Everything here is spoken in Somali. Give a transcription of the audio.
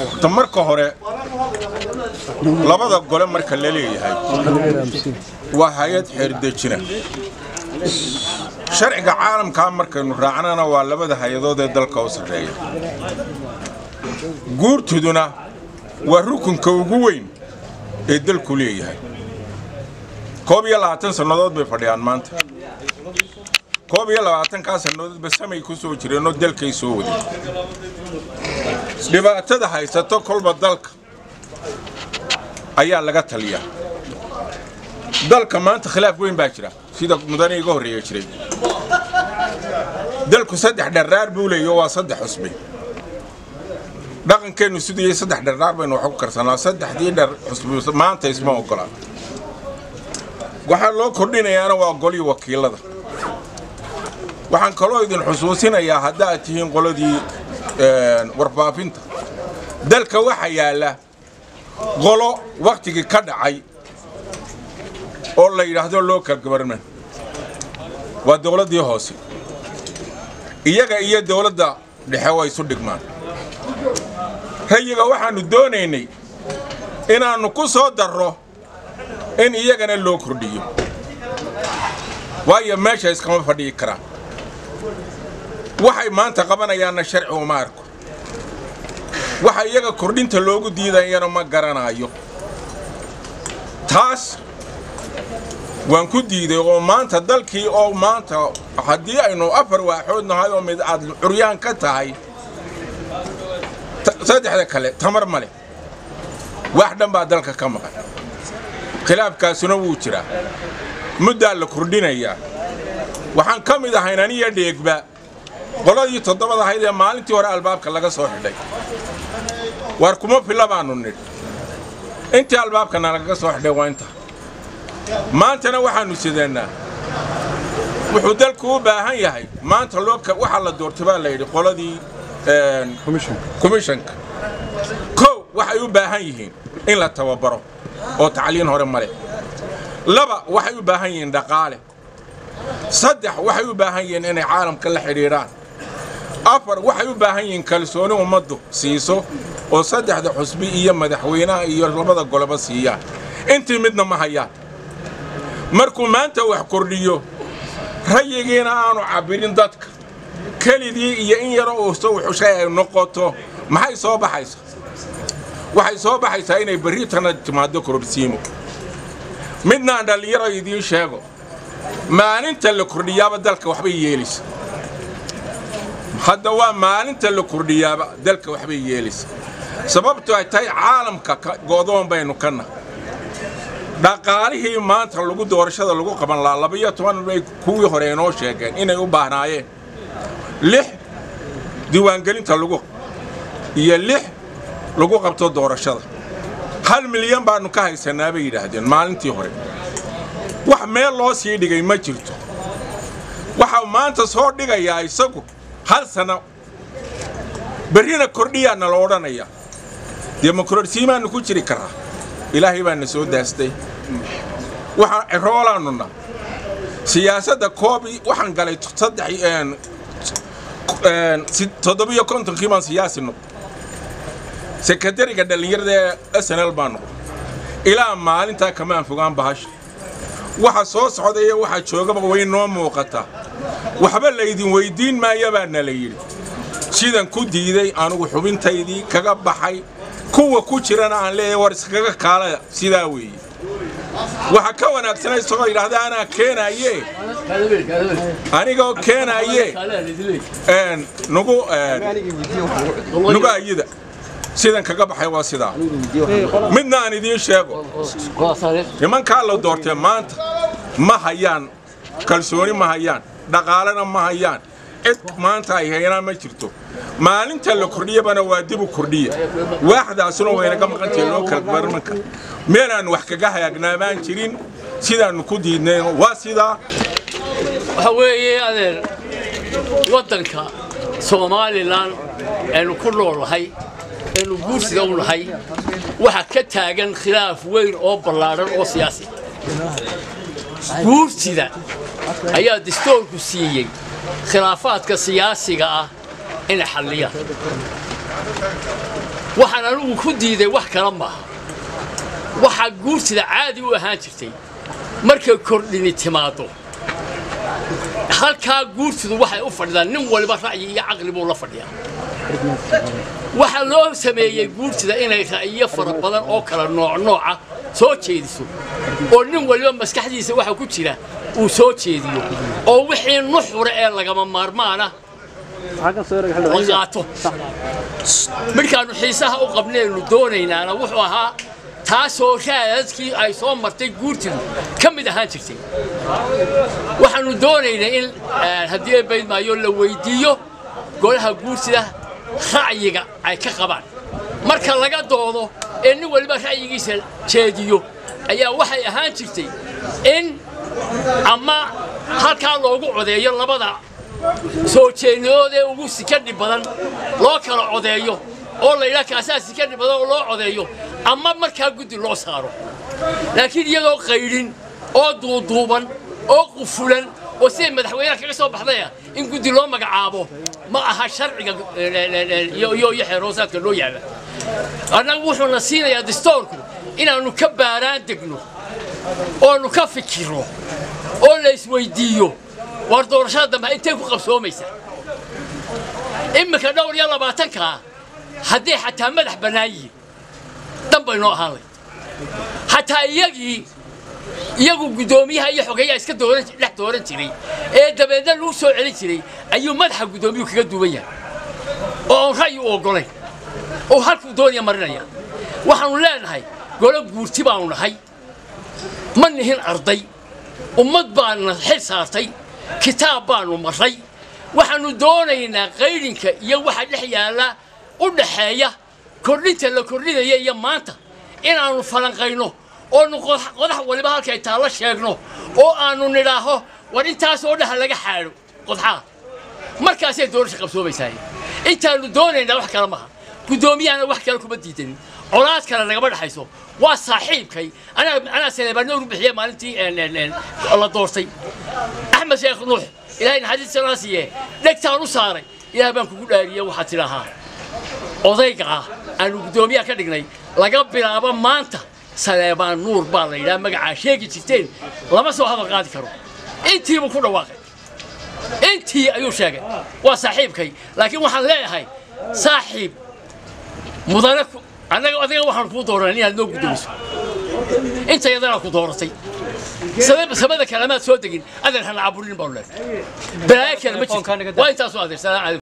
horta marka hore labada gole marka la leeyahay waa hay-ad xeerdejina sharciga caalamkaa markaynu raacnana waa labada hay-adood ee dalka u sarreeya guurtuduna waa rukunka ugu weyn ee dalku leeyahay koob iyo labaatan sannadood bay fadhiyaan maanta koob iyo labaatankaa sannadoodba samay ku soo jireenoo dalkay soo waday dhibaatada haysato kolba dalka ayaa laga taliyaa dalka maanta khilaaf weyn baa jira sida mudane iga horreeya jiray dalku saddex dharraar buu leeyo waa saddex cusbi dhaqankeennu siduyay saddex dharraar baynu wax ku karsanaa saddexdii dhar cusbi maanta isma ogola waxaa loo kordhinayaana waa golii wakiilada waxaan kaloo idin xusuusinayaa haddaad tihiin qoladii warbaafinta dalka waxaa yaalla qolo wakhtigii ka dhacay oo la yidhaahdo local government waa dowladdii hoose iyaga iyo dowladda dhexe waa isu dhigmaan rayiga waxaannu doonaynay inaannu ku soo darro in iyagana loo kordhiyo waayo meesha iskama fadhiyi karaan waxay maanta qabanayaanna sharci uma arko waxa iyaga kordhinta loogu diidayana ma garanaayo taas waan ku diiday oo maanta dalkii oo maanta haddii aynu afar waaxood nahay oo mid aad curyaan ka tahay saddexda kale tamar ma leh wax dhan baa dalka ka maqan khilaafkaasuna wuu jiraa muddaa la kordhinayaa waxaan ka mid ahayn aniya dheegba qoladii toddobad ahayd ee maalintii hore albaabka laga soo xidhay waar kuma filla baannu nidh intii albaabkana lagaga soo xidhay waa inta maantana waxaannu sideennaa wuxuu dalku u baahan yahay maanta loo waxaa la doortay baa la yidhi qoladii komishanka kow waxay u baahan yihiin in la tababaro oo tacliin hore ma leh laba waxay u baahan yihiin dhaqaale saddex waxay u baahan yihiin inay caalamka la xidhiidhaan afar waxay u baahan yihiin kalsooni ummaddu siiso oo saddexda xusbi iyo madaxweynaha iyo labada goloba siiyaan intii midna ma hayaan markuu maanta wax kordhiyo rayigiina aanu cabbirin dadka kelidii iyo in yaroo uuso wuxushay ay noqoto maxay soo baxaysaa waxay soo baxaysaa inay berritana timaaddo kordhsiimo midnaan dhallinyaro idiin sheego maalinta la kordhiyaaba dalka waxbay yeelaysa hadda waa maalinta la kordhiyaaba dalka waxbay yeelaysa sababto ay tahay caalamka go'doon baynu ka nahay dhaqaalihii maanta lagu doorashada lagu qaban lahaa labaiyo toban bay kuwii hore inoo sheegeen inay u baahnaayeen lix diiwaangelinta lagu iyo lix lagu qabto doorashada hal milyan baannu ka haysanaa bay yidhaahdeen maalintii hore wax meel loo sii dhigay ma jirto waxaa maanta soo dhigayaa isagu hal sanno berrina kordhiyaana la odhanayaa demokorasiimaannu ku jiri karaa ilaahay baana soo daastay waxaan ciroolaannuna siyaasadda koobi waxaan galay toddobiyo kontonkii baan siyaasi noqday sekretariga dhallinyarada ee snl baan noqday ilaa maalintaa kamaan fogaan bahasha waxa soo socdaya waxa joogaba way noo muuqataa waxba laydin weyddiin maaya baana la yidhi sidan ku diiday anugu xubintaydii kaga baxay kuwa ku jirana aan leeyahay war iskaga kaalaya sidaa weeye waxa ka wanaagsana isagoo yidhaahda anaa keenaye anigoo keenaye nugu nugu ayida sidan kaga baxay waa sidaa midna aan idiin sheego nimankaa la doortee maanta ma hayaan kalsooni ma hayaan dhaqaalena ma hayaan cid maanta ay haynaan ma jirto maalinta la kordhiyabana waa dibu kordhiya waaxdaasuna waynaga maqantahay loo kala barmanka meelaannu wax kaga hayaagnaa baan jirin sidaannu ku diidnay waa sidaa waxa weeye adeer waddanka somalilan aynu ku noolnahay aynu guursiga u nahay waxaa ka taagan khilaaf weyn oo ballaadhan oo siyaasi guursida ayaa dastoorku siiyey khilaafaadka siyaasiga ah inay xalliyaan waxaan anigu ku diiday wax kale maaha waxaa guurtida caadi u ahaan jirtay markay kordhini timaado halkaa guurtidu waxay u fadhidaan nin waliba ra'yi iyo caqli buu la fadhiyaa waxaa loo sameeyey guurtida inay ra'yiyo fara badan oo kala nooc nooca soo jeediso oo nin waliba maskaxdiisa waxa ku jira uu soo jeediyo oo wixii nuxura ee lagama maarmaana la qaato midkaannu xiisaha u qabnaynu doonaynaana wuxuu ahaa taasoo raadadkii ay soo martay guurtidu ka mid ahaan jirtay waxaannu doonaynay in haddii ay baydmaayo la weyddiiyo golaha guurtida ra'yiga ay ka qabaan marka laga doodo ee nin waliba ra'yigiisa jeediyo ayaa waxay ahaan jirtay in ama halkaa loogu codeeyo labada soo jeednidood ee ugu sikadhi badan loo kala codeeyo oo la yidhaha kaasaa sikadhi badan oo loo codeeyo ama markaa guddi loo saaro laakiin iyadoo qaydhin oo duuduuban oo qufulan oo siday madaxweynaha kaga soo baxdaya in guddi loo magacaabo ma aha sharciga iyo xeeroosaadka loo yaala annagu wuxuuna siinayaa distoorku inaannu ka baaraan degno oonu ka fikirno oo la isweyddiiyo war doorashada dambe intay ku qabsoomaysaa iminka dhowr iyo labaatankaa hadday xataa madax bannaan yihiin dan bay noo ahaan layd xataa iyagii iyagu guddoomiyaha iyo xogeeyaha iska dooran dhex dooran jiray ee dabeedna lagu soo celin jiray ayuu madaxa guddoomiyuhu kaga duwan yahay oo aan ra'yi u oggolayn oo halkuu doonaya marinaya waxaannu leenahay golo guurti baannu nahay ma nihin arday ummad baanna xil saartay kitaab baannu marray waxaannu doonaynaa qaydhinka iyo waxa dhex yaalla u dhaxeeya kordhinta la kordhinaya iyo maanta inaannu falanqayno oonu qodax waliba halkay taallo sheegno oo aannu nidhaaho war intaasoo dhaha laga xaadho qodxaa markaasay doorasha qabsoomaysaa intaannu doonaynaa wax kale maha guddoomiyahana wax kale kuma diidanin colaad kale nagama dhexayso waa saaxiibkay anaa saleebaano ugu bixiye maalintii la doortay axmed sheekh nuux ilaahay naxariis sanaa siiye dhegtaan u saaray ilaah baan kugu dhaariye waxaad tidhaahaa odayga ah aanu guddoomiyaha ka dhignay laga bilaabo maanta saleebaan nuur baa la yidhaha magacaa sheegi jirteen lama soo hadal qaadi karo intiibuu ku dhawaaqay intii ayuu sheegay waa saaxiibkay laakiin waxaan leeyahay saaxiib mudane annaga adiga waxaan kuu dooranay inaad noo guddoomiso inta yadanaa ku dooratay samada kalemaad soo degin adeer hana caburin baanu leedahay balaayo kale ma jirto waa intaasoo adeer salaam calaykum